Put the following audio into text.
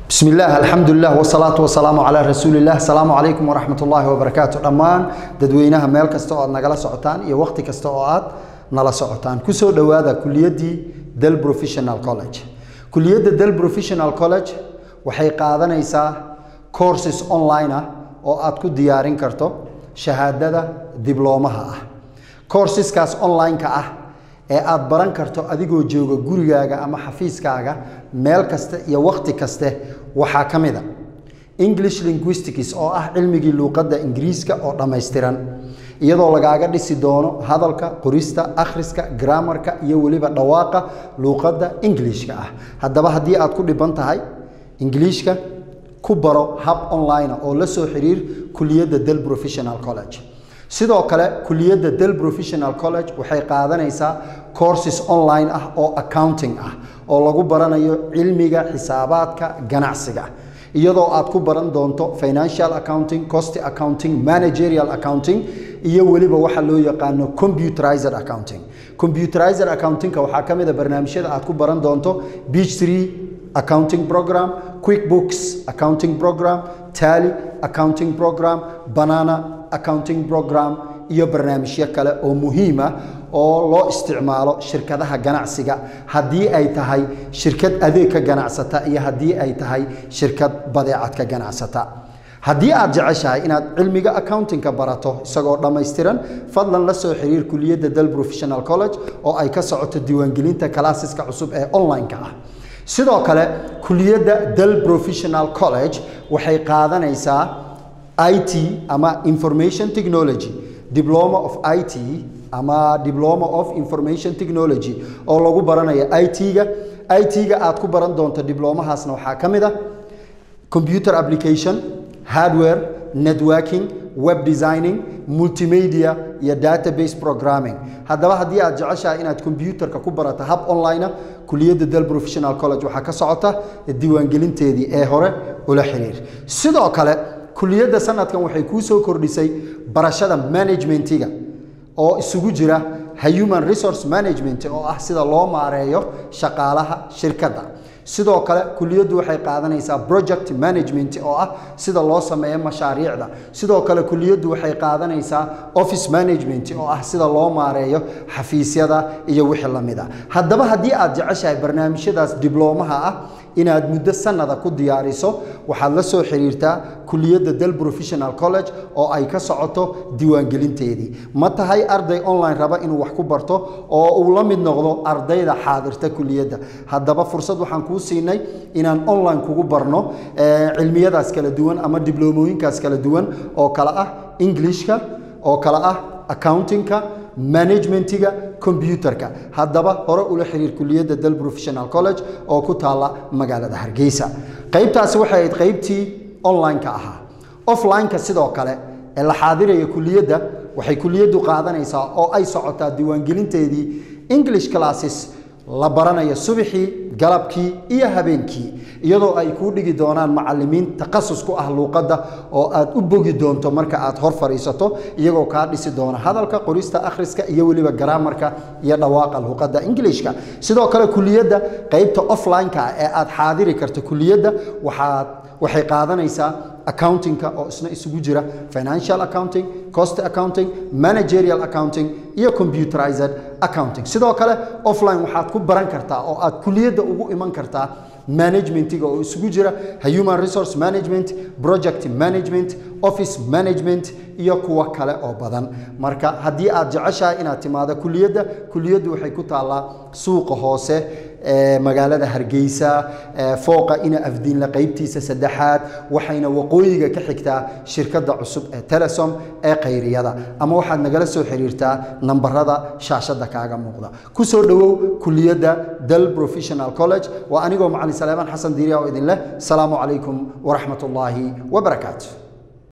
bismi illaah alxamdulilah wsalaatu wasalaamu calaa rasuulilah asalaamu calaykum waraxmat ullaahi wabarakaatu dhammaan dadweynaha meel kasta oo aad nagala socotaan iyo wakhti kasta oo aad nala socotaan kusoo dhowaada kuliyaddii del professional college kuliyadda del professional college waxay qaadanaysaa courses online ah oo aad ku diyaarin karto shahaadada dibloomaha ah courseskaas online-ka ah ee aad baran karto adigoo jooga gurigaaga ama xafiiskaaga meel kaste iyo wakhti kaste waxaa ka mid a english linguistics oo ah cilmigii luuqadda ingiriiska oo dhammaystiran iyadoo lagaaga dhisi doono hadalka qorista akhriska graamarka iyo weliba dhawaaqa luuqadda ingiliishka ah haddaba haddii aad ku dhiban tahay ingiliishka ku baro hab online oo la soo xiriir kuliyadda del professional college sidoo kale kuliyadda del professional college waxay qaadanaysaa courses online ah oo accounting ah oo lagu baranayo cilmiga xisaabaadka ganacsiga iyadoo aad ku baran doonto financial accounting cost accounting managerial accounting iyo weliba waxa loo yaqaano computerized accounting computerized accountingka waxaa ka mid a barnaamijyada aad ku baran doonto beach tree accounting program quickbooks accounting program tally accounting program banana accounting program iyo barnaamijyo kale oo muhiim ah oo loo isticmaalo shirkadaha ganacsiga haddii ay tahay shirkad adeeg ka ganacsata iyo haddii ay tahay shirkad badeecad ka ganacsata haddii aad jeceshahay inaad cilmiga accountingka barato isagoo dhammaystiran fadlan la soo xiriir kuliyadda del professional college oo ay ka socoto diiwaangelinta kalaasiska cusub ee online-ka ah sidoo kale kuliyadda del professional college waxay qaadanaysaa it ama information technology diploma of it ama diploma of information technology oo lagu baranayo it-ga it-ga aad ku baran doonto diblomahaasna waxaa ka mid a computer application hardware networking web designing multimedia iyo database programming haddaba haddii aad jeceshahay inaad combyuterka ku barato hab online kuliyadda del professional college waxaa ka socota diiwaangelinteedii ee hore ula xiriir sidoo kale kuliyadda sanadkan waxay kuu soo kordhisay barashada managementiga oo isugu jira human resource management oo ah sida loo maareeyo shaqaalaha shirkadda sidoo kale kuliyaddu waxay qaadanaysaa project management oo ah sida loo sameeyo mashaariicda sidoo kale kuliyaddu waxay qaadanaysaa office management oo ah sida loo maareeyo xafiisyada iyo wixii la mid a haddaba haddii aad jeceshahay barnaamijyadaas dibloomaha ah inaad muddo sanada ku diyaariso waxaad la soo xiriirtaa kuliyadda del professional college oo ay ka socoto diiwaangelinteedii ma tahay arday online raba inuu wax ku barto oo uu la mid noqdo ardayda xaadirta kuliyadda haddaba fursad waxaan kuu siinay inaan online kugu barno cilmiyadaas kala duwan ama dibloomooyinkaas kala duwan oo kale ah englishka oo kale ah accountingka managementiga combyuterka haddaba hore ula xiriir kuliyadda del professional college oo ku taalla magaalada hargeysa qaybtaasi waxay ahayd qaybtii online-ka ahaa offline-ka sidoo kale ee la xaadiraya kuliyadda waxay kuliyaddu qaadanaysaa oo ay socotaa diiwaangelinteedii english classes la baranayo subaxii galabkii iyo habeenkii iyadoo ay kuu dhigi doonaan macalimiin takhasus ku ah luuqadda oo aad u bogi doonto marka aad hor fadhiisato iyagoo kaa dhisi doona hadalka qorista akhriska iyo weliba garaamarka iyo dhawaaqa luuqadda ingiliishka sidoo kale kuliyadda qaybta offline-ka ee aad xaadiri karto kuliyadda waxaad waxay qaadanaysaa accountingka oo isna isugu jira financial accounting cost accounting managerial accounting iyo computerized accounting sidoo kale offline waxaad ku baran kartaa oo aad kuliyadda ugu iman kartaa managementiga oo isugu jira human resource management project management office management iyo kuwo kale oo badan marka haddii aad jeceshahay inaad timaado kuliyadda kuliyaddu waxay ku taallaa suuqa hoose ee magaalada hargeysa fooqa ina afdiinla qaybtiisa saddexaad waxayna waqooyiga ka xigtaa shirkadda cusub ee telesom ee khayriyada ama waxaad nagala soo xiriirtaa nambarada shaashadda kaaga muuqda ku soo dhowow kuliyadda del professional college waa anigoo macalin saleemaan xasan diiriya oo idin leh asalaamu calaykum waraxmat ullaahi wabarakaatu